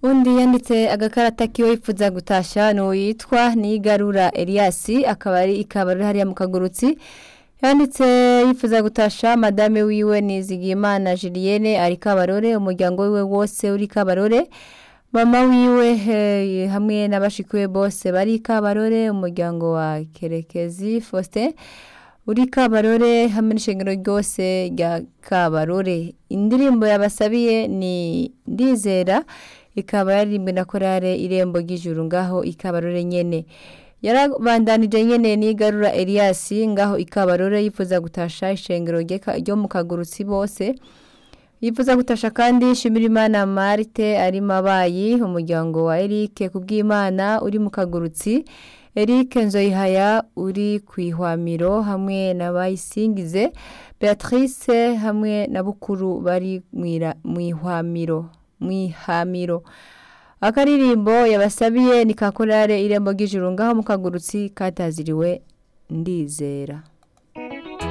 undi yanditse agakarata kiwe yifuza gutasha ni uwitwa nigarura Elias akaba ari ikaba hariya mu kagurutsi yanditse yifuza gutasha madame wiwe Nizigimana Julienne ari kabarore umuryango wiwe wose uri kabarore mama wiwe eh, hamwe n'abashikiwe bose bari kabarore umuryango wa Kerekezi Faustin uri kabarore hamwe n'ishengero ryose rya kabarore indirimbo yabasabiye ni ndizera ikaba yaririmbwe na korale irembo ry'ijuru ngaho ikabarore nyene yarabandanije nyene nigarura Elias ngaho ikabarore yifuza gutasha ishengero ryeka- ryo mu kagurutsi bose yifuza gutasha kandi Shimirimana Marite ari mabayi umuryango wa Eric kubw'Imana uri mu kagurutsi Eric Nzoyihaya uri kwihwamiro hamwe na Bayisingize Beatrice hamwe na Bukuru bari mwira- mwihwamiro mwihamiro akaririmbo yabasabiye ni kakorare irembo ry'ijuru ngaho mu kagurutsi kataziriwe ndizera